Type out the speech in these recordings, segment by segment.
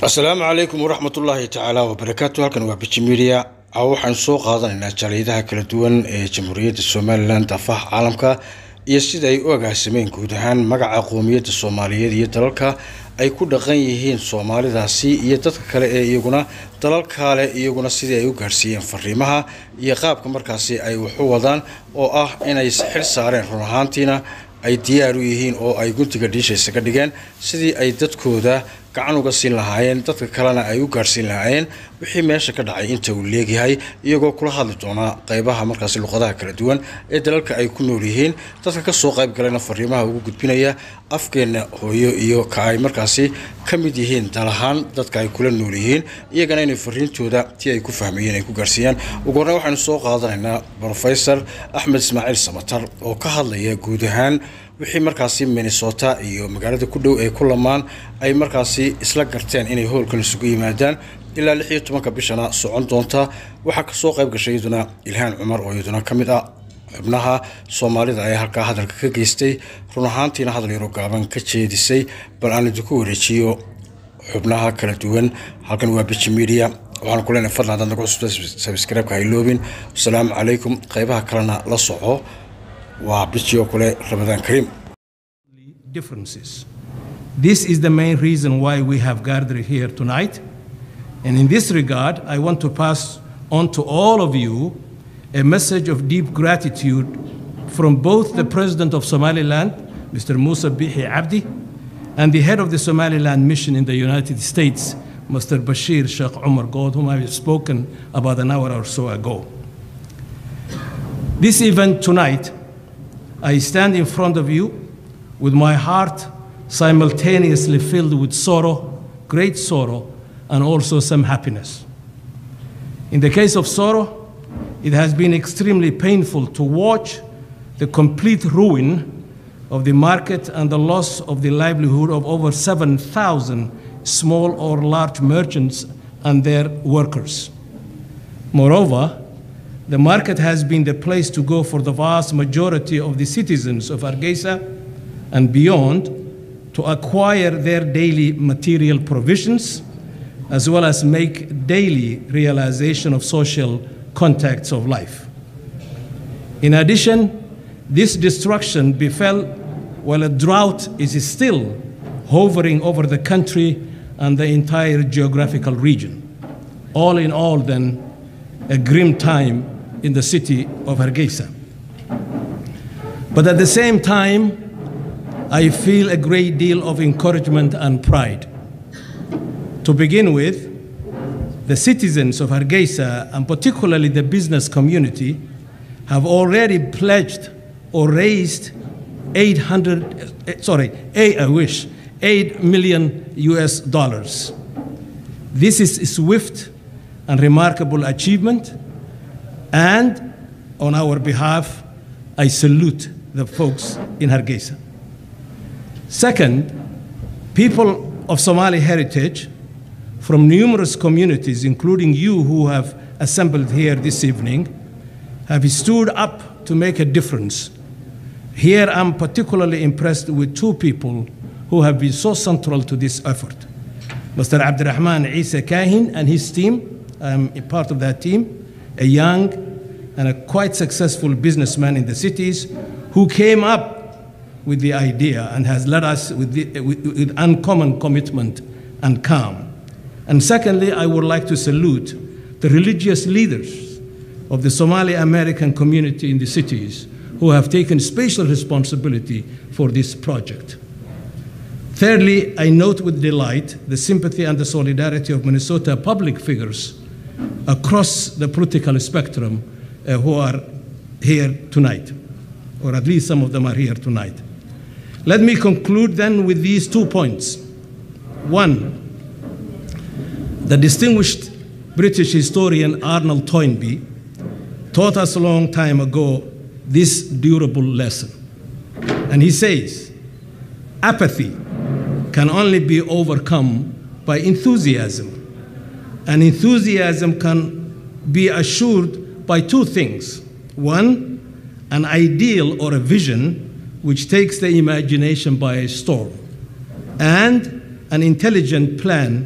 asalaamu calaykum waraxmat ullaahi tacaala wabarakaatu halkan waa biji media waxaan soo qaadanaynaa jaaliyadaha kala duwan ee jamhuuriyadda somalilan daafaha caalamka iyo sida ay u agaasameen guud ahaan magaca qoomiyadda soomaaliyeed iyo dalalka ay ku dhaqan yihiin soomaalidaasi iyo dadka kale ee iyaguna dalal kale iyaguna sidii ay u gaarsiiyeen fariimaha iyo qaabka markaasi ay waxu wadaan oo ah inay xil saareen run ahaantiina ay diyaar u yihiin oo ay guntiga dhiishaysa ka dhigeen sidii ay dadkooda gacan uga siin lahaayeen dadka kalena ay u gaarhsiin lahaayeen wixii meesha ka dhacay inta uu leegyahay iyagoo kula hadli doonaa qaybaha markaasi luqadaha kala duwan ee dalalka ay ku nool yihiin dadka kasoo qayb galena fariimaha ugu gudbinaya afkeenna hooyo iyo ka ay markaasi ka mid yihiin dalahaan dadka ay kula nool yihiin iyagana inay fariintooda tii ay ku fahmayeen ay ku gaarsiiyaan ugu horreyn waxaynu soo qaadanaynaa brofesor axmed ismaaciil samatar oo ka hadlaya guud ahaan wixii markaasi minnesota iyo magaalada ku dhow ee ku lamaan ay markaasi isla garteen inay howlkan isugu yimaadaan ilaa lix iyo tobanka bishana socon doonta waxaa kasoo qayb gashay iyaduna ilhaan cumar oo iyaduna ka mid ah xubnaha soomaalida ee halkaa hadalka ka geystay run ahaantiina hadal yaro gaaban ka jeedisay bal aan idinku wareejiyo xubnaha kala duwan halkan waa biji media waxaan ku leenahay fadlan haddaad nagu cusubta sabscribe-ka hayloobin asalaamu calaykum qaybaha kalena la soco waa biji oo kale ramadaan kariim differences. This is the main reason why we have gathered here tonight. And in this regard, I want to pass on to all of you a message of deep gratitude from both the President of Somaliland, Mr. Musa Bihi Abdi, and the head of the Somaliland mission in the United States, Mr. Bashir Sheikh Umar God, whom I have spoken about an hour or so ago. This event tonight, I stand in front of you with my heart simultaneously filled with sorrow, great sorrow, and also some happiness. In the case of sorrow, it has been extremely painful to watch the complete ruin of the market and the loss of the livelihood of over 7,000 small or large merchants and their workers. Moreover, the market has been the place to go for the vast majority of the citizens of Hargeisa and beyond to acquire their daily material provisions as well as make daily realization of social contacts of life. In addition, this destruction befell while a drought is still hovering over the country and the entire geographical region. All in all, then, a grim time in the city of Hargeisa. But at the same time, I feel a great deal of encouragement and pride. To begin with, the citizens of Hargeisa, and particularly the business community, have already pledged or raised 800, sorry, eight, I wish, 8 million US dollars. This is a swift and remarkable achievement, and on our behalf, I salute the folks in Hargeisa. Second, people of Somali heritage from numerous communities, including you who have assembled here this evening, have stood up to make a difference. Here I'm particularly impressed with two people who have been so central to this effort. Mr. Abdurrahman Isa Kahin and his team, I'm a part of that team, a young and a quite successful businessman in the cities who came up with the idea and has led us with, the, with, with, uncommon commitment and calm. And secondly, I would like to salute the religious leaders of the Somali American community in the cities who have taken special responsibility for this project. Thirdly, I note with delight the sympathy and the solidarity of Minnesota public figures across the political spectrum uh, who are here tonight, or at least some of them are here tonight. Let me conclude then with these two points. One, the distinguished British historian Arnold Toynbee taught us a long time ago this durable lesson. And he says, apathy can only be overcome by enthusiasm. And enthusiasm can be assured by two things. One, an ideal or a vision which takes the imagination by storm, and an intelligent plan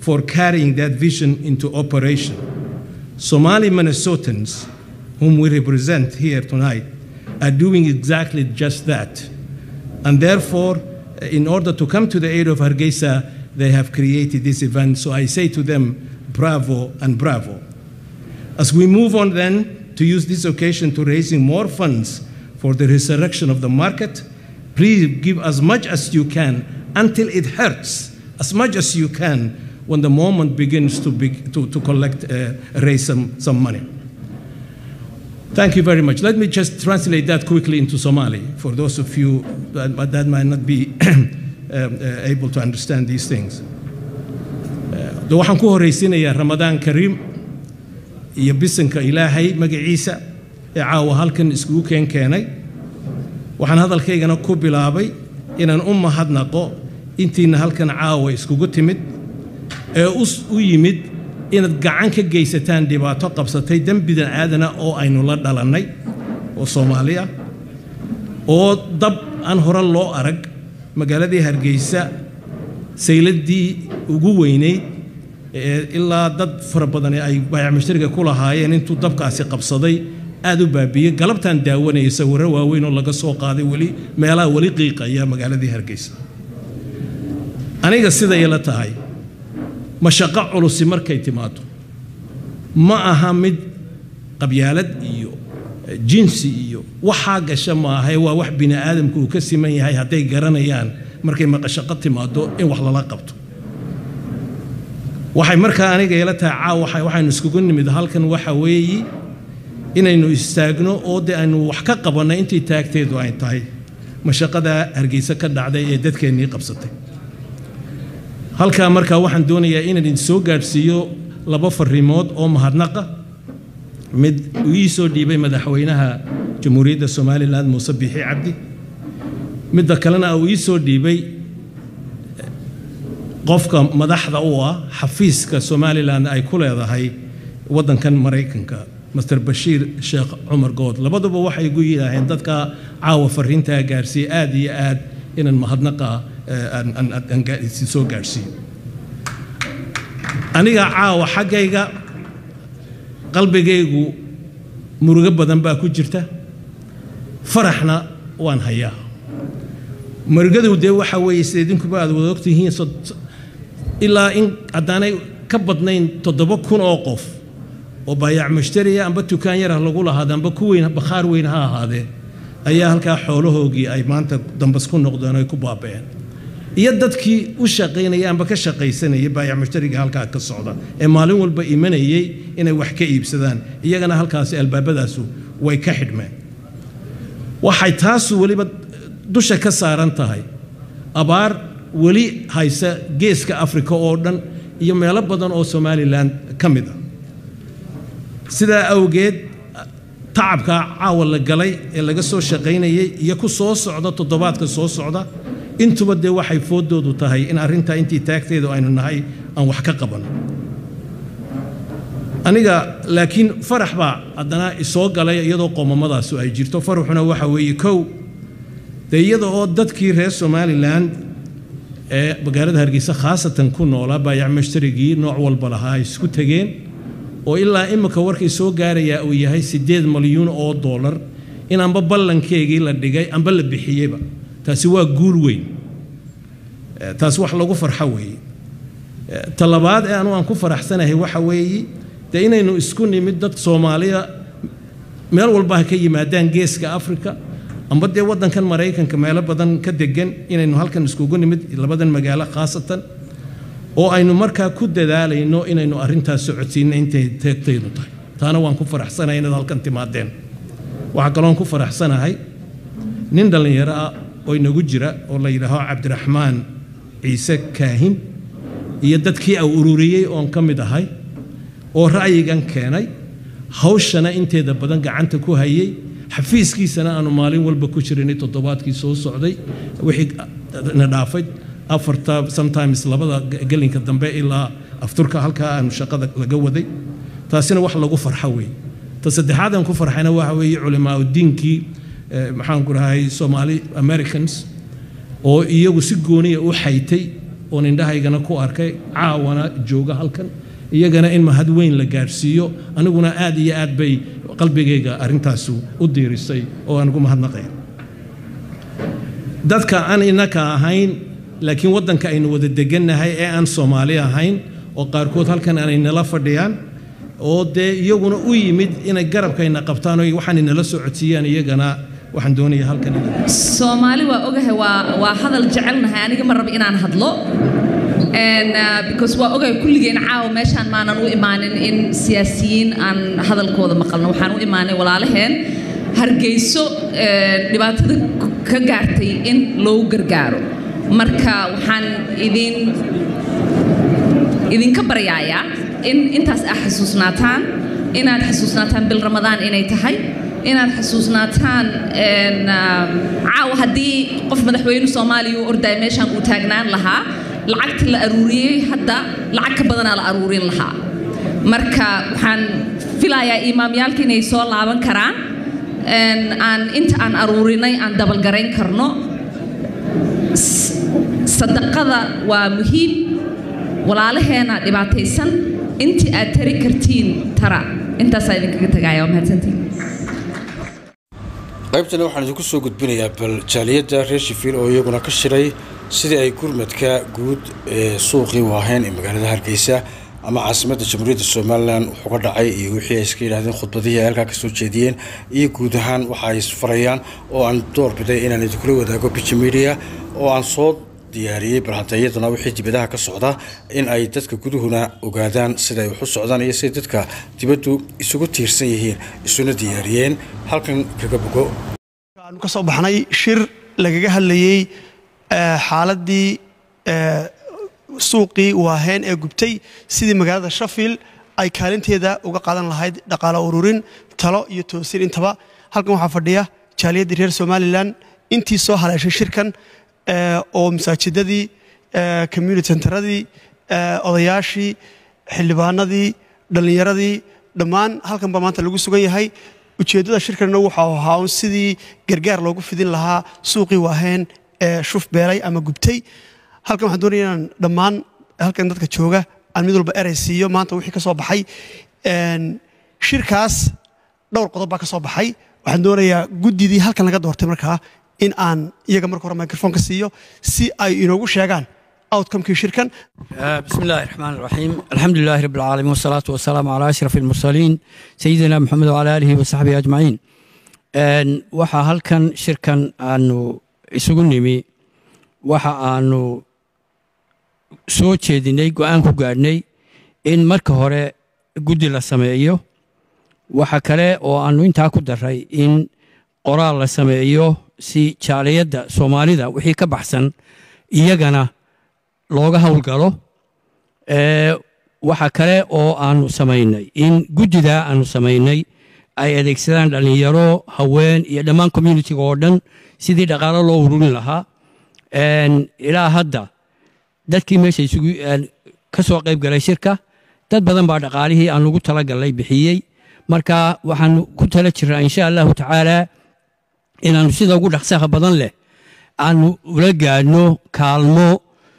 for carrying that vision into operation. Somali Minnesotans, whom we represent here tonight, are doing exactly just that. And therefore, in order to come to the aid of Hargeisa, they have created this event. So I say to them, bravo and bravo. As we move on then to use this occasion to raising more funds for the resurrection of the market, please give as much as you can until it hurts, as much as you can when the moment begins to, be, to, to collect, uh, raise some, some money. Thank you very much. Let me just translate that quickly into Somali for those of you that, that might not be um, uh, able to understand these things. de waxaan ku horraysiinayaa ramadaan kariim iyo bisanka ilaahay magaciisa ee caawa halkan iskugu keen keenay waxaan hadalkaygana ku bilaabay inaan u mahadnaqo intiina halkan caawa iskugu timid ee u yimid inaad gacan ka geysataan dhibaato qabsatay dembidan aadana oo aynu la dhalannay oo soomaali ah oo dab aan hore loo arag magaaladii hargeysa sayladdii ugu weynayd ilaa dad fara badan ay baayac mushtariga ku lahaayeen intuu dabkaasi qabsaday aad u baabiyey galabtaan daawanaya sawirro waaweyn oo laga soo qaaday weli meelaha weli qiiqaya magaaladii hargeysa aniga siday ila tahay mashaqo culusi markay timaado ma aha mid qabyaalad iyo jinsi iyo waxaa gasha maahae waa wax bini aadamku uu ka siman yahay hadday garanayaan markay maqashaqo timaado in wax lala qabto waxay markaa aniga ila tahay caaw waxaynu iskugu nimid halkan waxa weeyi inaynu istaagno oo de aynu wax ka qabannay intii taagteedu ay tahay mashaqadaa hargeysa ka dhacday ee dadkeennii qabsatay halkaa markaa waxaan doonayaa inaan idin soo gaadhsiiyo laba farriimood oo mahadnaqa mid uu ii soo dhiibay madaxweynaha jamhuuriyadda somalilan muuse biixi cabdi midda kalena uu ii soo dhiibay qofka madaxda u ah xafiiska somalilan ay ku leedahay waddankan maraykanka master bashiir sheekh cumar good labaduba waxay igu yidhaaheen dadka caawa fariintaa gaarsiiye aad iyo aad inaan mahadnaqa soo gaadhsiiyo aniga caawa xaggayga qalbigaygu murugo badan baa ku jirta faraxna waan hayaa murugadu dee waxa weeye sida idinkuba aad wada ogtihiin ilaa in haddaanay ka badnayn toddoba kun oo qof oo baayac mushtariya amba dukaan yarah lagu lahaada amba ku weyn bakhaar weyn ha ahaadee ayaa halkaa xoolahoogii ay maanta dambas ku noqdeen ay ku baaba'een iyo dadkii u shaqaynaya amba ka shaqaysanayay baayac mushtariga halkaa ka socda ee maalin walba imanayay inay wax ka iibsadaan iyagana halkaasi albaabadaasu way ka xidhmeen waxay taasu weliba dusha ka saaran tahay abaar weli haysa geeska afrika oo dhan iyo meelo badan oo somalilan ka mid ah sidaa awgeed tacabka caawa la galay ee laga soo shaqaynayay iyo ku soo socda toddobaadka soo socda intuba dee waxay foodoodu tahay in arrintaa intii taagteedu aynu nahay aan wax ka qabanno aniga laakiin farax baa haddana isoo galay iyadoo qoomammadaasu ay jirto faraxuna waxa weeye kow dee iyada oo dadkii reer somalilan ee magaalada hargeysa khaasatan ku noolaa baayac mashtarigii nooc walba lahaa ay isku tegeen oo ilaa imika warkay soo gaarayaa uu yahay siddeed malyuun oo dollar in amba ballankeegii la dhigay amba la bixiyeyba taasi waa guul weyn taas wax lagu farxo weeye ta labaad ee anu aan ku faraxsanahay waxa weeye dee inaynu isku nimid dad soomaaliya meel walba ha ka yimaadaan geeska afrika amba dee waddankan maraykanka meelo badan ka degan inaynu halkan iskugu nimid labadan magaalo khaasatan oo aynu markaa ku dadaalayno inaynu arrintaas socodsiinno intay teegtaydu tahay taana waan ku faraxsanahay inaad halkan timaadeen waxaa kaloon ku faraxsanahay nin dhallinyaro ah oo inagu jira oo la yidhaaho cabdiraxmaan ciise kaahin iyo dadkii au ururiyey oon ka mid ahay oo ra'yigan keenay hawshana inteeda badan gacanta ku hayay xafiiskiisana aanu maalin walba ku jirinay toddobaadkii soo socday wixii na dhaafay afarta sometimes labada gelinka dambe ilaa afturka halkaa aanu shaqada laga waday taasina wax lagu farxo weeye ta saddexaad aan ku farxayna waxa weeye culimaa diinkii maxaan ku dhahay Somali Americans oo iyagu si gooniya u xaytay oon indhahaygana ku arkay caawana jooga halkan iyagana in mahad weyn la gaadhsiiyo aniguna aad iyo aad bay qalbigayga arrintaasu u diirisay oo aan ugu mahadnaqaya dadka aan innaka ahayn laakiin waddanka aynu wada degannahay ee aan soomaali ahayn oo qaarkood halkan aanay nala fadhiyaan oo dee iyaguna u yimid inay garabkayna qabtaan oo waxaanay nala soo codsiiyaan iyagana waxaan doonayaa halkan soomaali waa ogahay waa waa hadal jecelnahay aniga ma raba inaan hadlo because waa ogahay kulligeen caawa meeshaan maanan u imaanin in siyaasiyiin aan hadalkooda maqalno waxaan u imaanay walaalaheen hargeyso dhibaatada ka gaartay in loogu gargaaro marka waxaan idin idinka baryaayaa in intaas aad xasuusnaataan inaad xasuusnaataan bil ramadaan inay tahay inaad xasuusnaataan caawa haddii qof madaxweyne soomaaliya u ordaya meeshaan uu taagnaan lahaa lacagta la aruuriyey hadda lacag ka badanaa la aruurin lahaa marka waxaan filayaa imaamyaalka inay soo laaban karaan aan inta aan aruurinay aan dabalgarayn karno sadaqada waa muhiim walaalaheena dhibaataysan intii aad tari kartiin tara intaasaa idinkaga tagaaya waa mahadsantiin qaybtana waxaan idinku soo gudbinayaa bal jaaliyadda reer shifiil oo iyaguna ka shiray sidii ay gurmadka guud ee suuqii waaheen ee magaalada hargeysa ama caasimadda jamhuuriyadda somalilan wuxuuga dhacay iyo wixii ay iska yidhahdeen khudbadihii ay halkaa kasoo jeediyeen iyo guud ahaan waxa ay isfarayaan oo aan door biday inaan idinkula wadaago biji media oo aan soo diyaariyey bal hadda iyaduna wixii dibadaha ka socda in ay dadka guduhuna ogaadaan sida ay wax u socdaan iyo siday dadka dibaddu isugu tiirsan yihiin isuna diyaariyeen halkan kaga bogo aanu ka soo baxnay shir lagaga hadlayey xaaladii suuqii waaheen ee gubtay sidii magaalada shafield ay kaalinteeda uga qaadan lahayd dhaqaalo ururin talo iyo toosin intaba halkan waxaa fadhiya jaaliyaddii reer somalilan intii soo haleeshay shirkan oo masaajidadii community centeradii odayaashii xildhibaanadii dhallinyaradii dhammaan halkan baa maanta lagu sugan yahay ujeeddada shirkanna waxau ahaa un sidii gargaar loogu fidin lahaa suuqii waaheen ee shuf beelay ama gubtay halkan waxaan doonaya inaan dhammaan halkan dadka jooga aan mid walba erey siiyo maanta wixii ka soo baxay shirkaas dhowr qodob baa ka soo baxay waxaan doonayaa guddidii halkan laga doortay markaa in aan iyaga marka hore microfonka siiyo si ay inoogu sheegaan outcomekii shirkan بسم الله الرحمن الرحيم الحمد لله رب العالمين والصلاة والسلام على أشرف المرسلين سيدنا محمد وعلى آله وصحبه أجمعين waxaa halkan shirkan aanu isugu nimi waxa aanu soo jeedinay go-aan ku gaadhnay in marka hore guddi la sameeyo waxa kale oo aanu intaa ku daray in qoraal la sameeyo si jaaliyadda soomaalida wixii ka baxsan iyagana looga howlgalo waxa kale oo aanu samaynay in guddidaa aanu samaynay ay adeegsadaan dhallinyaro haween iyo dhammaan communitiga oo dhan sidii dhaqaalo loo ururin lahaa ilaa hadda dadkii meesha isugu ka soo qayb galay shirka dad badan baa dhaqaalihii aan ugu talagalnay bixiyey marka waxaanu ku tala jiraa insha allahu tacaala inaanu sida ugu dhaqsaha badan leh aanu ula gaadhno kaalmo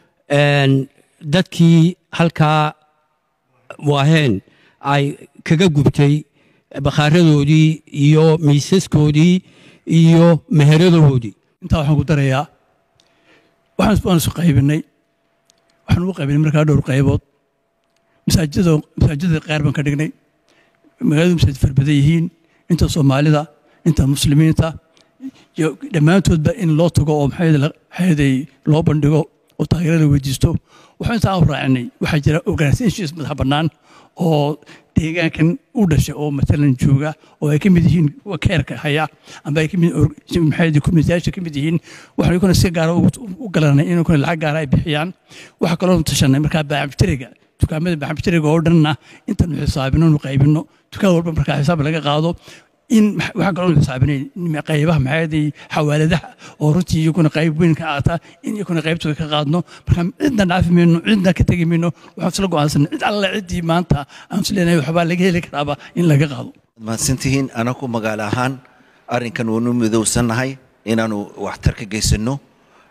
dadkii halkaa waaheen ay kaga gubtay bakhaaradoodii iyo miisaskoodii iyo meheradoodii intaa waxaan ku darayaa waxaan waan isu qaybinay waxaan ugu qaybinay markaa dhowr qaybood masaajidada masaajidada qaar baan ka dhignay magaaladu masaajid farbadan yihiin inta soomaalida inta muslimiinta iyo dhammaantoodba in loo tago oo maxayday loo bandhigo oo taageero la weydiisto waxaan intaa u raacinay waxaa jira organizations madax bannaan oo deegaankan u dhashay oo matalan jooga oo ay ka mid yihiin kuwa keerka haya amba ay kamid maxay communityaasha ka mid yihiin waxaan kuna si gaara u galanay in kuna lacag gaara ay bixiyaan waxaa kaloo tashanay markaa baaxabtiriga dukaamada baaxabtiriga oo dhanna intaanu xisaabino nu qaybino dukaan walba markaa xisaab laga qaado in waxaa kaloo xisaabinay qaybaha maxaaday xawaaladaha oo runtii iyaguna qayb weyn ka aata in iyaguna qaybtooda ka qaadno marka cidna dhaafi mayno cidna ka tegi mayno waxaan isla go'aansanay cid alle ciddii maanta aan is leenahay waxbaa laga heli karaaba in laga qaado mahadsantihiin anaku magaalo ahaan arrinkan waanu midowsannahay inaanu waxtar ka geysanno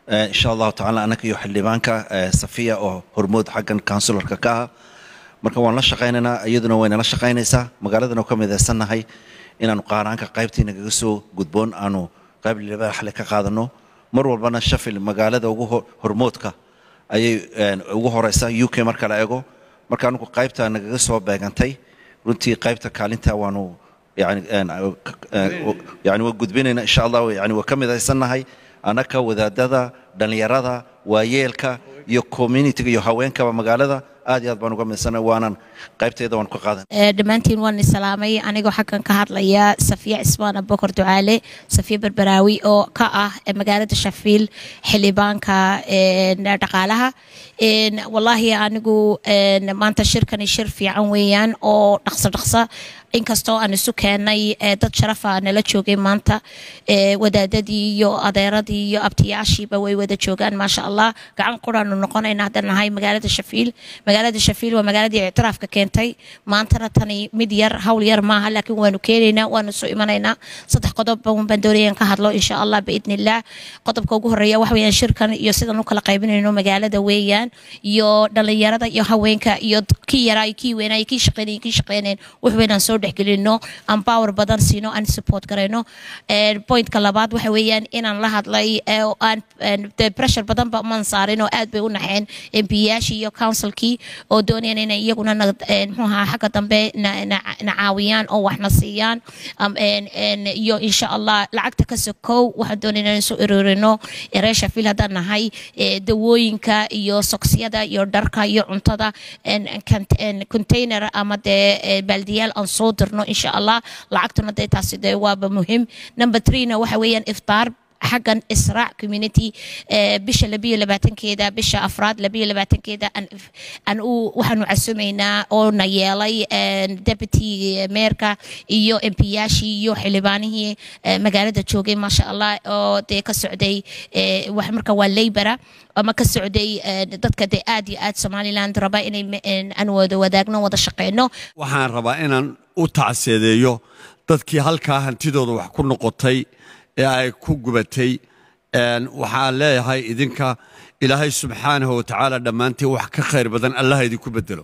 Eh, insha allahu tacaala annaga iyo xildhibaanka eh, safiya oo hormood xaggan counsilarka ka ah marka waan la shaqaynaynaa iyaduna waynala shaqaynaysaa magaaladana ka midaysannahay inaanu qaaraanka qaybtii nagaga soo gudboon aanu qayb libaaxle ka qaadano mar walbana shafil magaalada ugu ho- hormoodka ayay een, ugu horeysa u k marka la eego marka anigu qaybta nagaga soo beegantay runtii qaybta kaalinta waanu yani een, een, yani waa gudbinayna insha allah yani waa ka midaysannahay annaka wadaadada dhallinyarada waayeelka iyo communityga iyo haweenkaba magaalada aad iyo aad baan uga midaysannahay waanan qaybteeda waan ka qaadan Ee, dhammaantiin waan islaamay anigoo xaggan ka hadlaya safiya cismaan abubakar ducaale safiya berberaawi oo ka ah ee magaalada shafiil xildhibaanka een, dhaqaalaha Een, wallaahi anigu een, maanta shirkani shir fiican weeyaan oo dhaqso dhaqso inkastoo aan isu keenay ee, dad sharafa nala joogay maanta ee, wadaadadii iyo adeeradii iyo abtiyaashiiba way wada joogaan maasha allah gacan quraanu noqonayna haddaan nahay magaalada shafiil magaalada shafiil waa magaaladii ictiraafka keentay maantana tani mid yar hawl yar maaha laakiin waanu keenaynaa waanu soo imanaynaa saddex qodob baan baan doonayaan ka hadlo insha allah biidni illah qodobka ugu horeeya waxa weeyaan shirkan iyo sidan u kala qaybinayno magaalada weeyaan iyo dhalinyarada iyo haweenka iyo kii yaraa iyo kii weynaa iyo kii shaqeynaya iyo kii shaqeynayn wax weynaan soo dhexgelino aan power badan siino aan support garayno Een, pointka labaad waxa weeyaan inaan la hadlay ee, oo aan een, dee pressure badan ba maan saarin oo aad bay u naxeen mpiyaashii iyo councilkii oo doonayaan inay iyaguna na- een, muxuu ahaa xagga dambe na na- na caawiyaan oo waxna siiyaan Am- een- een, iyo insha allah lacagta ka sokow waxaan doonaynaa inaan soo ururino reer shafiil haddaan nahay ee, dawooyinka iyo soksiyada iyo dharka iyo cuntada een, kant- een, container ama dee ee, baaldiyaal aan soo dirno insha allah lacagtuna dee taasi dee waaba muhim number threena waxa weeyaan iftaar xaggan israac community ee, bisha labiyo labaatankeeda bisha afraad labiyo labaatankeeda aan aan u waxaanu casumaynaa oo na yeelay een, deputy meerka iyo mpiyaashii iyo xildhibaanihii ee, magaalada joogay maasha allah oo dee ka socday ee, wax marka waa laybora ama ka socday ee, dadka dee aad iyo aad somaliland raba inay me- een, aan wada wadaagno wada shaqeyno waxaan rabaa inaan u tacseedeeyo dadkii halkaa hantidooda wax ku noqotay ee ay ku gubatay Een, waxaan leeyahay idinka ilaahay subxaanahu watacaala dhammaantiin wax ka khayr badan allaha idinku bedelo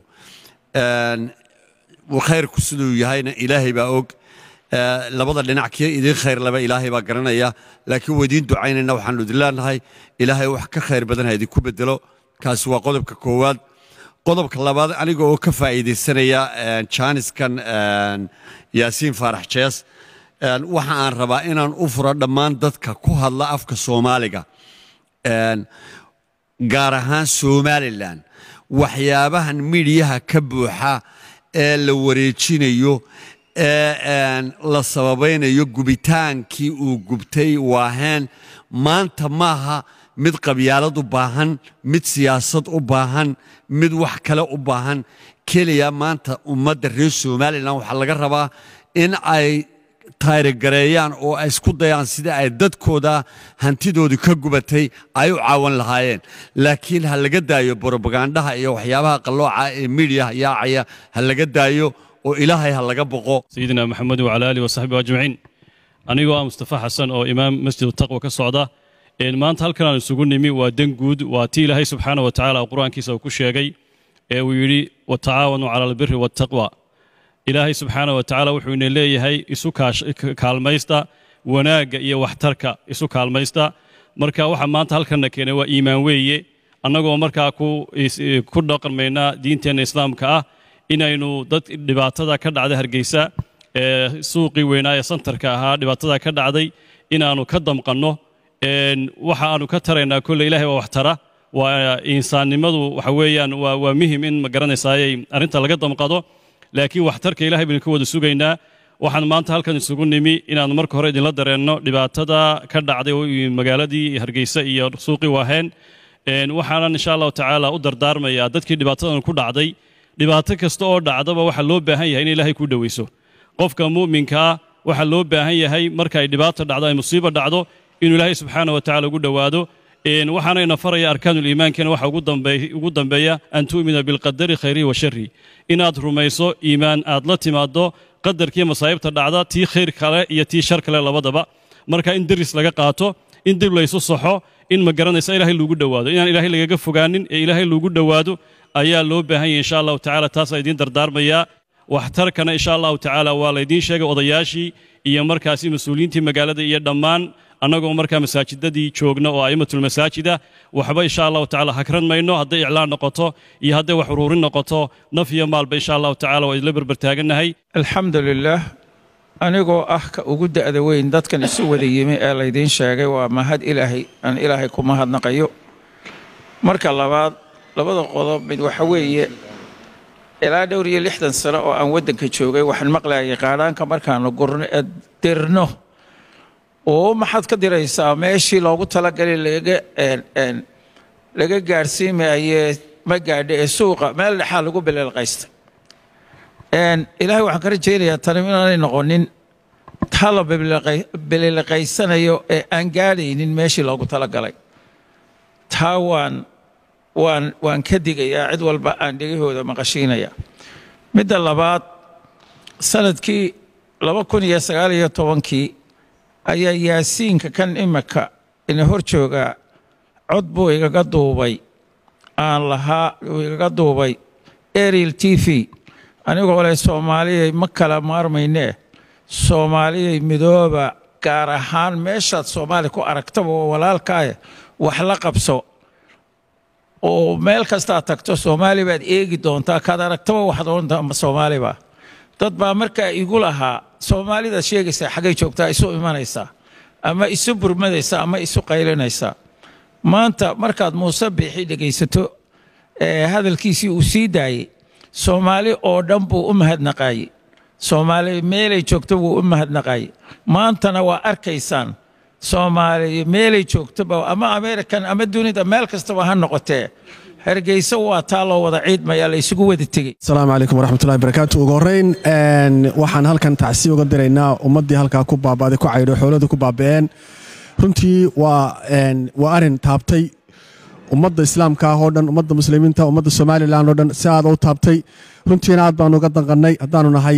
Een, khayrku siduu yahayna ilaahay baa og Ee, labada dhinac kii idin khayr laba ilaahay baa garanaya laakiin waa idiin ducaynayna waxaanu idin leenahay ilaahay wax ka khayr badan ha idinku bedelo kaasi waa qodobka koowaad qodobka labaad aniga oo ka faa'iidaysanaya een, jaaniskan een, yaasiin faarax jees een, waxa aan rabaa inaan u furo dhammaan dadka ku hadla afka soomaaliga Een, gaar ahaan somalilan waxyaabahan midhiyaha ka buuxa ee la wareejinayo ee een, la sababaynayo gubitaankii uu gubtay waaheen maanta maaha mid qabyaalad u baahan mid siyaasad u baahan mid wax kale u baahan keliya maanta ummadda reer somalilan waxaa laga rabaa in ay taarigareeyaan oo ay isku dayaan sidii ay dadkooda hantidoodii ka gubatay ay u caawan lahaayeen laakiin ha laga daayo borobagandaha iyo waxyaabaha qallooca ee miidiyaha yaacaya ha laga daayo oo ilaahay ha laga boqo سيدنا محمد وعلى آله وصحبه أجمعين anigoo ah mustafa xasan oo imaam masjid taqwa ka socda een maanta halkan aan isugu nimi waa dan guud waa tii ilaahay subxaana wa tacaala qur-aankiisa uu ku sheegay ee uu yidhi watacaawanuu cala albiri waataqwa ilaahay subxaana wa tacaala wuxuu ina leeyahay isu kaash- ka- kaalmaysta wanaagga iyo waxtarka isu kaalmaysta marka waxa maanta halkanna keenay waa iimaan weeye annagoo markaa ku is- ku dhaqmaynaa diinteenna islaamka ah inaynu dad dhibaatada ka dhacda hargeysa ee suuqii weynaa ee santarka ahaa dhibaatada ka dhacday inaannu ka damqanno een, waxa aanu ka taraynaa kolle ilaahay waa wax tara waa insaannimadu waxa weeyaan waa, waa muhim in ma garanaysaayey arrinta laga damqado laakiin waxtarka ilaahay baynu ka wada sugaynaa waxaan maanta halkan isugu nimi inaannu marka hore idinla dareenno dhibaatada ka dhacday oo magaaladii hargeysa iyo suuqii waaheen Een, waxaanan insha allahu tacaala u dardaarmayaa dadkii dhibaatadan ku dhacday dhibaato kasta oo dhacdaba waxaa loo baahan yahay in ilaahay ku dhoweyso qofka mu'minka ah waxaa loo baahan yahay marka ay dhibaato dhacdo ay musiibo dhacdo inuu ilaahay subxaana wa tacaala ugu dhowaado Een, waxaanayna faraya arkaanuul iimaankana waxa ugu dambeey- ugu dambeeya an tu'mina bilqadari khayrihi wa sharrihi inaad rumayso iimaan aad la timaado qadarkii masaa'ibta dhacda tii khayr kale iyo tii shar kale labadaba marka in deris laga qaato in dib laysu saxo in ma garanaysa ilaahay lagu dhowaado inaan ilaahay lagaga fogaanin ee ilaahay lagu dhowaado ayaa loo baahan yahay insha allahu tacaala taasaa idiin dardaarmayaa waxtarkana insha allahu tacaala waa laydiin sheegay odayaashii iyo markaasi mas-uuliyiintii magaalada iyo dhammaan annagoo markaa masaajidadii joogna oo a'immatulmasaajida waxba insha allahu tacaala hakran mayno hadday iclaan noqoto iyo hadday wax uruurin noqoto naf iyo maalba insha allahu tacaala waa isla berbertaagannahay alxamdu lilaah anigoo ah ka ugu da'da weyn dadkan isu wada yimi ee laydiin sheegay waa mahad ilaahay aan ilaahay ku mahadnaqayo marka labaad labada qodob mid waxa weeye ilaa dhowr iyo lixdan sano oo aan waddanka joogay waxaan maqlayay qaadhaanka markaanu gurno ee dirno oo maxaad ka diraysaa meeshii loogu talagalay laga laga gaadhsiimayee ma gaadha ee suuqa meel dhexaa lagu bileelqaysta ilaahay waxaan ka rajaynayaa tani inaanay noqonin taa la bilileqaysanayo ee aan gaadhaynin meeshii loogu talagalay taa waan waan waan ka digayaa cid walba aan dhegahooda maqashiinaya midda labaad sanadkii laba kun iyo sagaal iyo tobankii ayaa yaasiinka kan imika ina hor joogaa cod buu igaga duubay aan lahaa uu igaga duubay ariel t v anigoo leh soomaaliyay ma kala maarmaynee soomaaliyay midooba gaar ahaan meeshaad soomaali ku aragtaba oo walaalkaaye wax la qabso oo meel kastaad tagto soomaali baad eegi doontaa kaad aragtaba waxaad odhan doonta soomaaliba dad baa markaa igu lahaa soomaalidaad sheegaysaa xaggay joogtaa isu imanaysaa ama isu burmadaysaa ama isu qaylinaysaa maanta markaad muuse biixi dhegaysato ee hadalkiisii uu sii daayey soomaali oo dhan buu u mahadnaqaayey soomaali meelay joogto buu u mahadnaqaayey maantana waa arkaysaan soomaali meelay joogtoba ama american ama dunida meel kastaba ha noqotee hargeysa waa taa loo wada ciidmaya la isugu wada tegey asalaamu calaykum waraxmatullahi barakaatu ugu horreyn waxaan halkan tacsi uga diraynaa ummaddii halkaa ku baabaaday ku caydho xooladu ku baaba'een runtii waa waa arrin taabtay ummadda islaamka ah oo dhan ummadda muslimiinta ummadda somalilan oo dhan si aad u taabtay runtiina aad baanu uga danqannay haddaanu nahay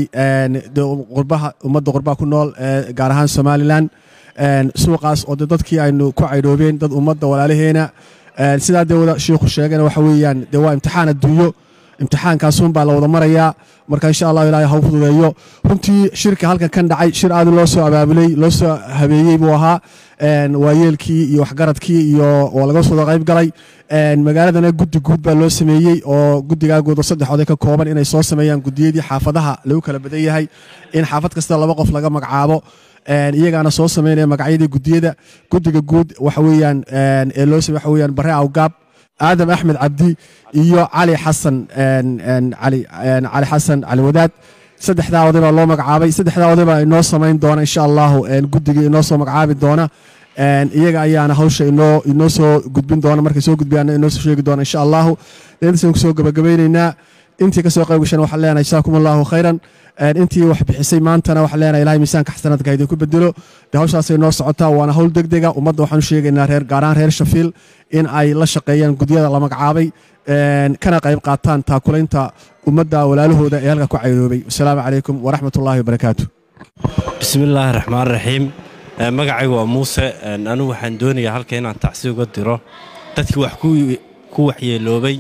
qurbaha ummadda qurbaha ku nool gaar ahaan somalilan suuqaas oo de dadkii aynu ku caydhoobeen dad ummadda walaalaheena sidaa dee wada shiikhu sheegana waxa weeyaan dee waa imtixaan adduunyo imtixaankaasun baa la wada marayaa marka insha allahu ilaahay ha u fududeeyo runtii shirka halkan kan dhacay shir aad loo soo abaabulay loo soo habeeyey buu ahaa waayeelkii iyo waxgaradkii iyo oo laga soo qayb galay magaaladana guddi guud baa loo sameeyey oo guddigaa guud oo saddex oday ka kooban inay soo sameeyaan guddiyadii xaafadaha lagu kala badan yahay in xaafad kasta laba qof laga magacaabo iyagaana soo sameynaya magacyadii guddiyada guddiga guud waxa weeyaan ee loo sameey waxa weeyaan bare awgaab aadam axmed cabdi iyo cali xasan cali cali xasan cali wadaad saddexdaa oday baa loo magacaabay saddexdaa oday baa inoo samayn doona insha allahu guddigii inoo soo magacaabi doona iyaga ayaana hawsha inoo inoo soo gudbin doona markay soo gudbiyaana inoo soo sheegi doona insha allahu deedasaan kusoo gabagabeyneynaa intii kasoo qayb gashan waxaan leenahay jazaakum allahu khayran intii wax bixisay maantana waxaan leenahay ilahay miisaanka xasanaadka ha idinku bedelo dee hawshaasay noo socotaa waana hawl degdega ummadda waxaan u sheegaynaa reer gaaraan reer shafiil in ay la shaqeeyaan gudyada la magacaabay kana qayb qaataan taakulaynta ummadda walaalahooda ee halka ku caynoobay wasalaamu calaykum waraxmat ullahi wabarakaatu bismillaahi raxmaan raxiim magacaygu waa muuse anigu waxaan doonayaa halka inaan tacsi uga diro dadkii wax ku waxyeeloobay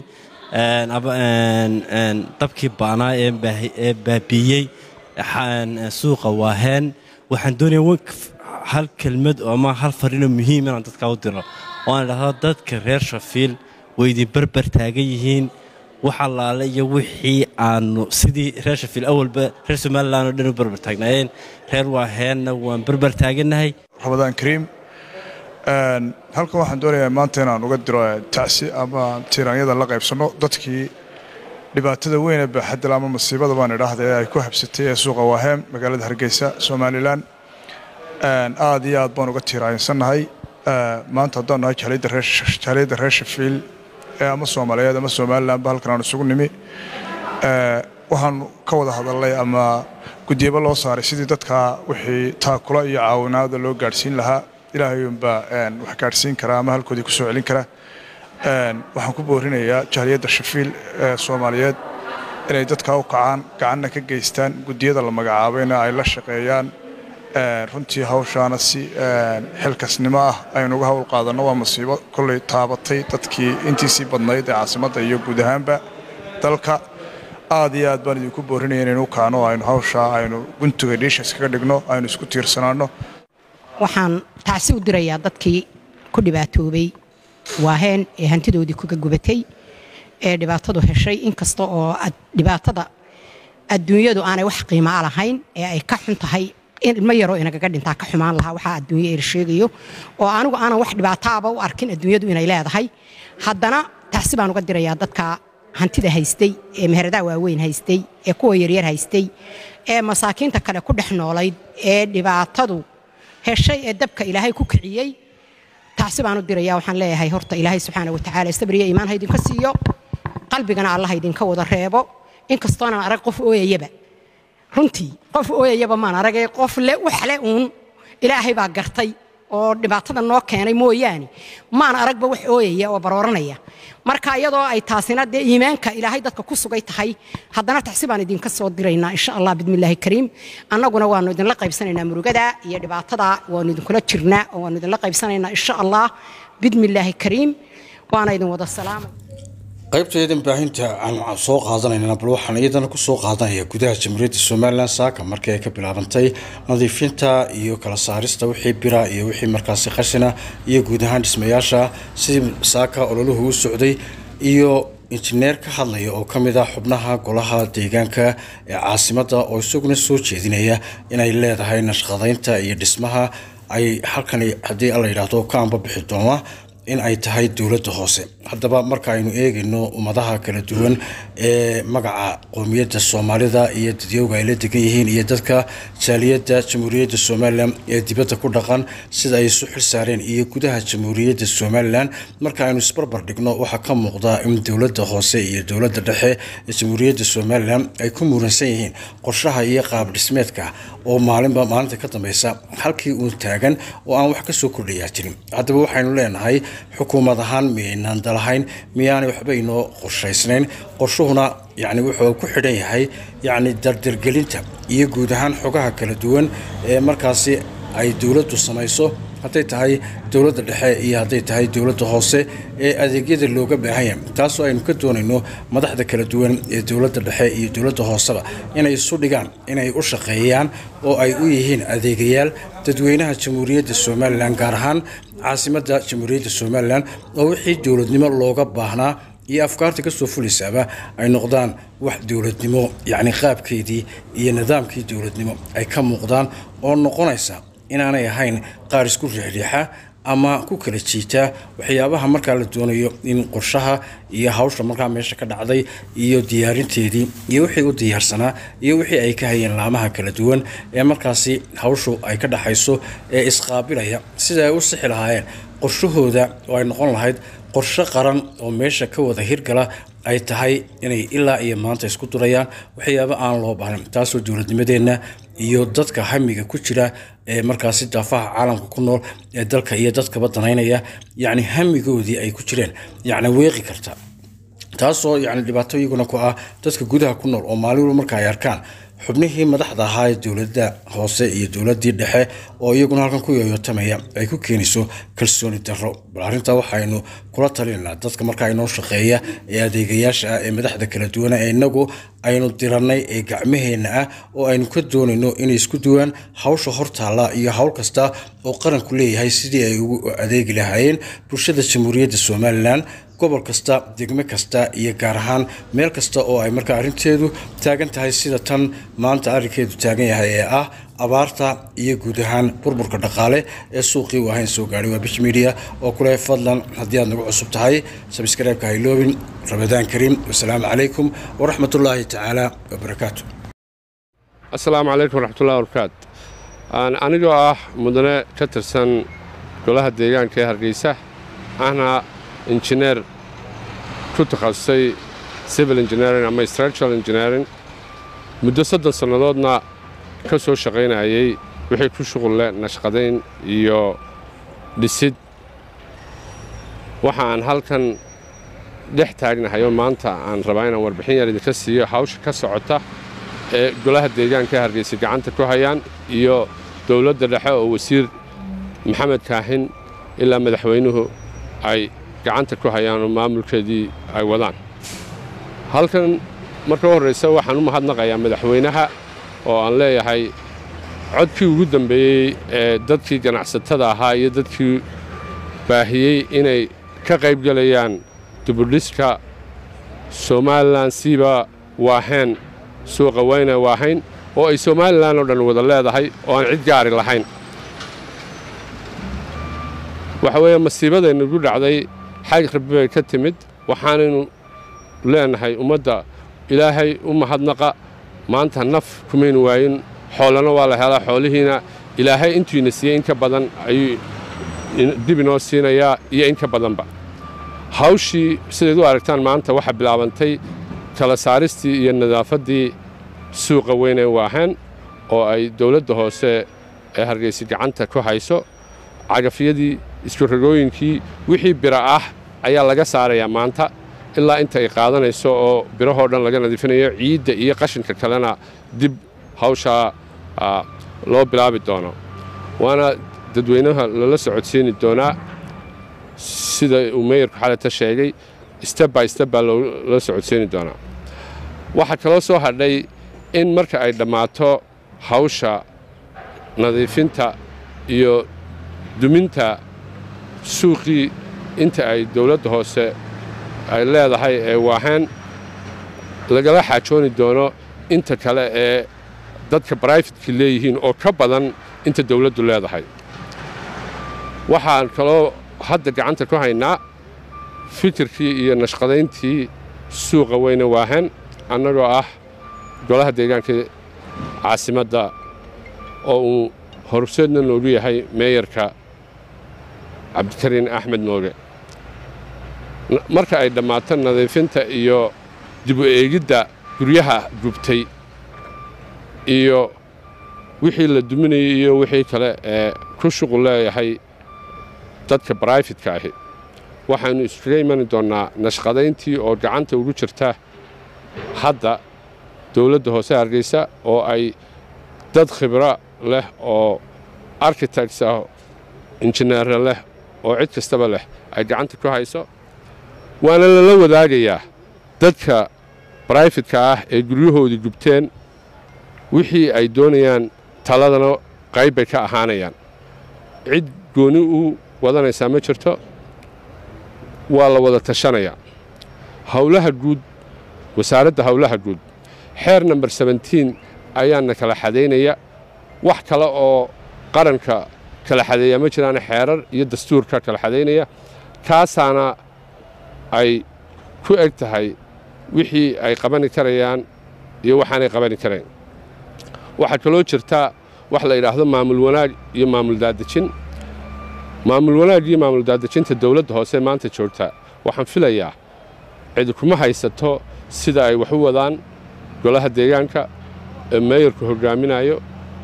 dabkii baanaa ee baabiiyey suuqa waaheen waxaan doonaya hal kelmad ama hal fariinoo muhiim inaan dadka u diro oo aan idhahdo dadka reer shafiil way idin berber taagan yihiin wax allaale iyo wixii aanu sidii reer shafiil awalba reer somalilan oo dhan u berber taagnaayeen reer waaheenna waan berber taagannahay ramadaan kariim halkan waxaan doonayaa maanta inaan uga diro tacsi ama tiiraanyada la qaybsanno dadkii dhibaatada weyn ee baaxadal ama masiibada baan idhaahda ee ay ku habsatay ee suuqa waaheem magaalada hargeysa somalilan aad iyo aad baan uga tiiraansannahay maanta haddaan nahay jaaliyadda reer shafiil ee ama soomaaliyeed ama somalilanba halkan aan isugu nimi waxaan ka wada hadalnay ama guddiyaba loo saaray sidii dadka wixii taakula iyo caawinaada loo gaadhsiin lahaa ilaahay unbaa wax gaadhsiin karaa ama halkoodii ku soo celin kara waxaan ku boorinayaa jaaliyadda shafiil ee soomaaliyeed inay dadkaa u kacaan gacanna ka geystaan guddiyada la magacaabayna ay la shaqeeyaan runtii hawshaana si xilkasnimo ah aynu uga hawl qaadanno waa masiibo kolley taabatay dadkii intiisii badnayd ee caasimadda iyo guud ahaanba dalka aad iyo aad baan idinku boorinaya inaynu kaano aynu hawshaa aynu guntiga dhiisha iskaga dhigno aynu isku tiirsanaanno waxaan tacsi u dirayaa dadkii ku dhibaatoobay waaheen ee hantidoodii kuga gubatay ee dhibaatadu heshay inkasta oo dhibaatada adduunyadu aanay wax qiimaa lahayn ee ay ka xun tahay ilmo yaroo inagaga dhintaa ka xumaan lahaa waxaa adduunye eer sheegayo oo anigu aanan wax dhibaataaba u arkin adduunyadu inay leedahay haddana tacsi baan uga dirayaa dadka hantida haystay ee meheradaha waaweyn haystay ee kuwa yaryar haystay ee masaakiinta kale ku dhex noolayd ee dhibaatadu heshay ee dabka ilaahay ku kiciyey tacsi baan u dirayaa waxaan leeyahay horta ilaahay subxaana watacaala sabriya iimaan ha idinka siiyo qalbigana allah idinka wada reebo inkastoonan arag qof ooyayaba runtii qof ooyayaba maan aragay qof le waxle uun ilaahay baa gartay oo dhibaatada noo keenay mooyaane maan aragba wax ooyaya oo barooranaya marka iyadoo ay taasina dee iimaanka ilaahay dadka ku sugay tahay haddana taxsi baan idinka soo diraynaa insha allah bidmillaahi kariim annaguna waanu idinla qaybsanaynaa murugada iyo dhibaatada waanu idinkula jirnaa oo waanu idinla qaybsanaynaa insha allah bidmillaahi kariim waana idin wada salaamay qaybteedan baahinta aan soo qaadanayna bal waxaan iyadana ku soo qaadanaya gudaha jamhuuriyadda somalilan saaka markii ay ka bilaabantay nadiifinta iyo kala saarista wixii bira iyo wixii markaasi qashina iyo guud ahaan dhismayaasha sidii saaka ololuhu u socday iyo injineer ka hadlaya oo ka mid ah xubnaha golaha deegaanka ee caasimadda oo isaguna soo jeedinaya inay leedahay nashqadaynta iyo dhismaha ay halkani haddii la yidhaahdo ka anba bixi doona in ay tahay dowladda hoose haddaba marka aynu eegayno ummadaha kala duwan ee magaca qoomiyadda soomaalida iyo dadyowga ay la degan yihiin iyo dadka jaaliyadda jamhuuriyadda somalilan ee dibadda ku dhaqan sida ay isu xil saareen iyo gudaha jamhuuriyadda somalilan marka aynu isbarbar dhigno waxaa ka muuqda in dowladda hoose iyo dowladda dhexe ee jamhuuriyadda somalilan ay ku muransan yihiin qorshaha iyo qaab dhismeedka oo maalinba maalinta ka dambeysa halkii uun taagan oo aan wax kasoo kordhayaa jirin haddaba waxaynu leenahay xukuumad ahaan miyaynaan dalahayn miyaanay waxba inoo qorshaysnayn qorshuhuna yacni wuxuu ku xidhan yahay yacni dardargelinta iyo guud ahaan xogaha kala duwan ee markaasi ay dowladdu samayso hadday tahay dowladda dhexe iyo hadday tahay dowladda hoose ee adeegyada looga baahan yahay taasoo aynu ka doonayno madaxda kala duwan ee dowladda dhexe iyo dowladda hooseba inay isu dhigaan inay u shaqeeyaan oo ay u yihiin adeegayaal dadweynaha jamhuuriyadda somalilan gaar ahaan caasimadda jamhuuriyadda somalilan oo wixii dowladnimo looga baahnaa iyo afkaarta kasoo fulaysaaba ay noqdaan wax dowladnimo yacni qaabkeedii iyo nidaamkii dowladnimo ay ka muuqdaan oo noqonaysa inaanay ahayn qaar isku riixriixa ama ku kala jiitaa waxyaabaha markaa la doonayo in qorshaha iyo hawsha markaa meesha ka dhacday iyo diyaarinteedii iyo wixii u diyaarsanaa iyo wixii ay ka hayeen laamaha kala duwan ee markaasi hawshu ay ka dhaxayso ee isqaabilaya sida ay u sixi lahaayeen qorshahooda oo ay noqon lahayd qorshe qaran oo meesha ka wada hirgala ay tahay inay ilaa iyo maanta isku durayaan waxyaaba aan loo baahnayn taasoo dowladnimadeenna iyo dadka hamiga ku jira ee markaasi daafaha caalamka ku nool ee dalka iyo dadkaba danaynaya yacni hamigoodii ay ku jireen yacni weeqi karta taasoo yacni dhibaato iyaguna ku ah dadka gudaha ku nool oo maalin walba marka ay arkaan xubnihii madaxda ahaa ee dowladda hoose iyo dowladdii dhexe oo iyaguna halkan ku yooyotamaya ay ku keenayso kalsooni darro bal arrintaa waxaynu kula talinaynaa dadka markaa inoo shaqeeya ee adeegayaasha ah ee madaxda kala duwana ee innagu aynu dirannay ee gacmaheenna ah oo aynu ka doonayno inay isku duwaan hawsha hortaalla iyo hawl kasta oo qaranku leeyahay sidii ay ugu adeegi lahaayeen bulshada jamhuuriyadda somalilan gobol kasta degme kasta iyo gaar ahaan meel kasta oo ay markaa arrinteedu taagan tahay sida tan maanta arrinkeedu taagan yahay ee ah abaarta iyo guud ahaan burburka dhaqaale ee suuqii u ahayn soo gaadhay waa bish media oo kule fadlan haddii aad nagu cusub tahay sabskreibka hayloobin ramadaan kariim wasalaamu calaykum waraxmatullaahi tacaala wabarakaatu asalaamu calaykum waraxmatullahi wabarakaatu anigoo ah mudane ka tirsan golaha deegaanka ee hargeysa ahna injineer ku takhasusay civil engineering ama structural engineering muddo soddon sannadoodna ka soo shaqaynayay wixii ku shuqul leh nashqadayn iyo dhisid waxa aan halkan dhex taagnahay oo maanta aan rabaa inaan warbixin yar idinka siiyo hawsha ka socota ee golaha deegaanka hargeysa gacanta ku hayaan iyo dowladda dhexe oo wasiir maxamed kaahin ilaa madaxweynuhu ay gacanta ku hayaan oo maamulkeedii ay wadaan halkan marka u horraysa waxaan u mahadnaqayaa madaxweynaha oo aan leeyahay codkii ugu dambeeyey ee dadkii ganacsatada ahaa iyo dadkii baahiyey inay ka qayb gelayaan dibudhiska somalilan siiba waaheen suuqa weyne waahayn oo ay somalilan oo dhan wada leedahay oo aan cid gaari lahayn waxa weeye masiibadaynagu dhacday xag rabbi bay ka timid waxaanaynu leenahay ummadda ilaahay u mahadnaqa maanta naf kumaynu waayin xoolana waa la helaa xoolihiina ilaahay intuina siiyey in ka badan ayuu dib inoo siinayaa iyo in ka badanba hawshii sidayd u aragtaan maanta waxaa bilaabantay kala saaristii iyo nadaafaddii suuqa weyn ee waaheen oo ay dowladda hoose ee hargeysa gacanta ku hayso cagafyadii iskurogooyinkii wixii bira ah ayaa laga saarayaa maanta ilaa inta ay qaadanayso oo birahoo dhan laga nadiifinayo ciidda iyo qashinka kalena dib hawshaa loo bilaabi doono waana dadweynaha lala socodsiini doonaa sida uu meeyarku xalata sheegay steb by steb baa loola socodsiini doonaa waxaa kaloo soo hadhay in marka ay dhammaato hawsha nadiifinta iyo duminta suuqii inta ay dowladda hoose ay leedahay ee waaheen lagala xaajooni doono inta kale ee dadka brifetka leeyihiin oo ka badan inta dowladdu leedahay waxaan kaloo hadda gacanta ku haynaa fikirkii iyo nashqadayntii suuqa weyne waaheen annagoo ah golaha deegaanka caasimadda oo uu horseedna noogu yahay meeyarka cabdikariin axmed mooge marka ay dhammaato nadiifinta iyo dib u eegidda guryaha gubtay iyo wixii la duminayay iyo wixii kale ee ku shuqul leeyahay dadka brifetka ahi waxaynu iskaga imani doonnaa nashqadayntii oo gacanta ugu jirta hadda dowladda hoose hargeysa oo ay dad khibro leh oo architects ah injineere leh oo cid kastaba leh ay gacanta ku hayso waana lala wadaagayaa dadka brifetka ah ee guryahoodii gubteen wixii ay doonayaan taladana qayb bay ka ahaanayaan cid gooni u wadanaysaa ma jirto waa la wada tashanayaa howlaha guud wasaaradda howlaha guud xeer namber sebentiin ayaana kala xadaynaya wax kale oo qaranka kala xadeeya ma jiraan xeerar iyo dastuurka kala xadaynaya kaasaana ay ku eg tahay wixii ay qabani karayaan iyo waxaanay qabani karayn waxaa kaloo jirta wax la yidhaahdo maamul wanaag iyo maamul daadejin maamul wanaag iyo maamul daadejinta dowladda hoose maanta joogta waxaan filayaa cidi kuma haysato sida ay wax u wadaan golaha deegaanka ee meeyarku hoggaaminayo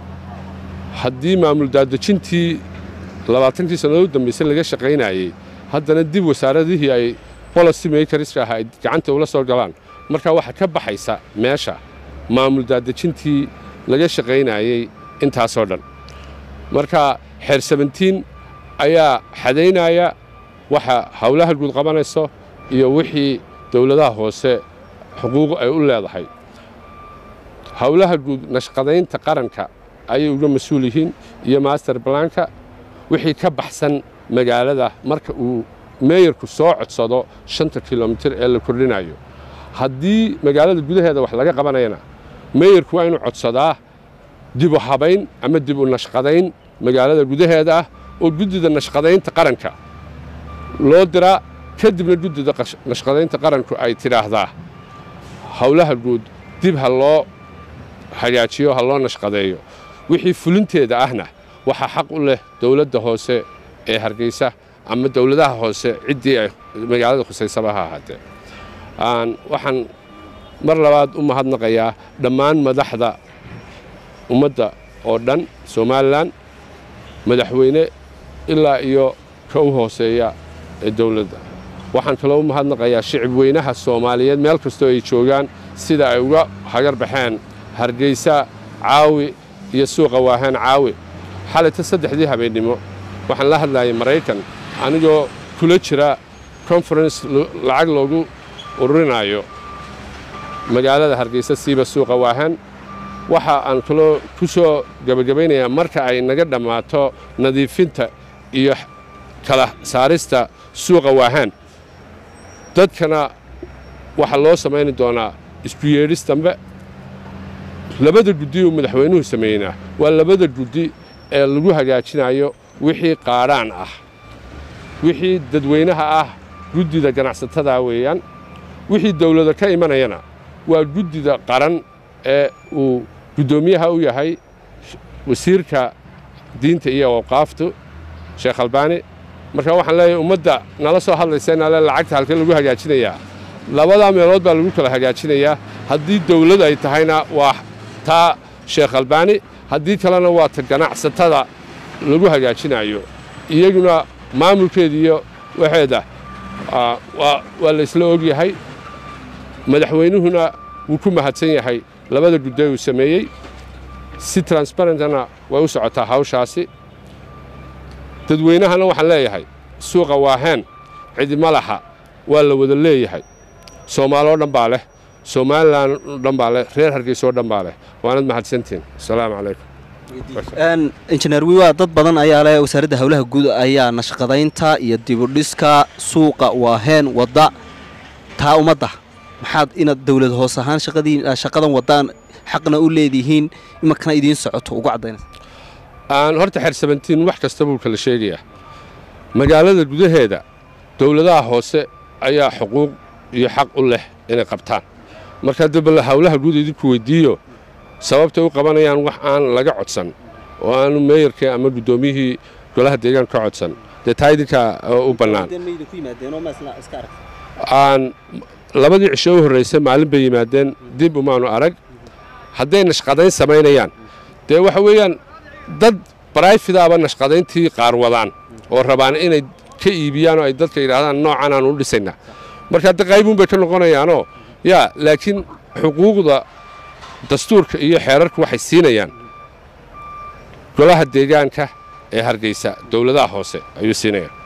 haddii maamul daadejintii labaatankii sannadood u dambaysay laga shaqaynayey haddana dib wasaaradihii ay bolosi makerska ah ay gacanta ula soo galaan markaa waxaa ka baxaysa meesha maamul daadejintii laga shaqaynayey intaasoo dhan marka xeer sebentiin ayaa xadaynaya waxa howlaha guud qabanayso iyo wixii dowladaha hoose xuquuq ay u leedahay howlaha guud nashqadaynta qaranka ayay uga mas-uul yihiin iyo master blanka wixii ka baxsan magaalada marka uu meeyarku soo codsado shanta kilomitir ee la kordhinayo haddii magaalada gudaheeda wax laga qabanayana meeyarku waa inuu codsadaa dib u habayn ama dib u nashqadayn magaalada gudaheeda ah oo guddida nashqadaynta qaranka loo diraa kadibna guddida nashqadaynta qaranku ay tidhaahdaa howlaha guud dib ha loo hagaajiyo ha loo nashqadeeyo wixii fulinteeda ahna waxaa xaq u leh dowladda hoose ee hargeysa ama dowladaha hoose ciddii ay magaalada khusaysaba ha ahaatee waxaan mar labaad u mahadnaqayaa dhammaan madaxda ummadda oo dhan somalilan madaxweyne ilaa iyo ka u hooseeya ee dowladda waxaan kaloo u mahadnaqayaa shicib weynaha soomaaliyeed meel kastoo ay joogaan sida ay uga hagar baxeen hargeysa caawi iyo suuqa waahaan caawi xalayta saddexdii habeennimo waxaan la hadlayay maraykan anigoo kula jira conference lacag loogu ururinaayo magaalada hargeysa siiba suuqa waahan waxa aan kaloo ku soo gebagabaynayaa marka ay naga dhammaato nadiifinta iyo kala saarista suuqa waahaan dadkana waxaa loo samayni doonaa isku yeedhis dambe labada guddi uu madaxweynuhu sameeynaa waa labada guddi ee lagu hagaajinayo wixii qaadhaan ah wixii dadweynaha ah guddida ganacsatada weeyaan wixii dawlada ka imanayana waa guddida qaran ee uu guddoomiyaha u yahay wasiirka diinta iyo awqaaftu sheekh albaani marka waxaan leeyahay ummadda nala soo hadlaysa inale lacagta halkee lagu hagaajinayaa labadaa meelood baa lagu kala hagaajinayaa haddii dawlad ay tahayna waa taa sheekh albaani haddii kalena waa ta ganacsatada lagu hagaajinayo iyaguna maamulkeeda iyo waxeeda waa la isla og yahay madaxweynuhuna wuu ku mahadsan yahay labada gudday uu sameeyey si transbarentana way u socotaa hawshaasi dadweynahana waxaan leeyahay suuqa waaheen cidima laha waa la wada leeyahay soomaaloo dhan baa leh somalilan oo dhan baa leh reer hargeysa oo dhan baa leh waanad mahadsantihin asalaamu calaykum injineer wiwa dad badan ayaa leh wasaaradda howlaha guud ayaa nashqadaynta iyo dibudhiska suuqa waaheen wadda taa ummadda maxaad inaad dawlad hoos ahaan shaqadan waddaan xaqna u leedihiin imankana idiin socoto ugu caddaynaysa aan horta xersabantiin wax kasta buu kala sheegayaa magaalada gudaheeda dawladaha hoose ayaa xuquuq iyo xaq u leh inay qabtaan marka dabala howlaha guud idinku weyddiiyo sababtay u qabanayaan wax aan laga codsan oo aanu meeyarkii ama guddoomiyihii golaha deegaanka ka codsan dee taa idinkaa u bannaan aan labadii cisho u horraysay maalin bay yimaadeen dib umaanu arag hadday nashqadayn samaynayaan dee waxa weeyaan dad barayfidaaba nashqadayntii qaar wadaan oo rabaan inay ka iibiyaan oo ay dadka yidhaahdaan noocan aan u dhisaynaa marka hadda qaybuun bay ka noqonayaanoo yaa laakiin xuquuqda dastuurka iyo xeerarku waxay siinayaan golaha deegaanka ee hargeysa dawladaha hoose ayuu siinayaan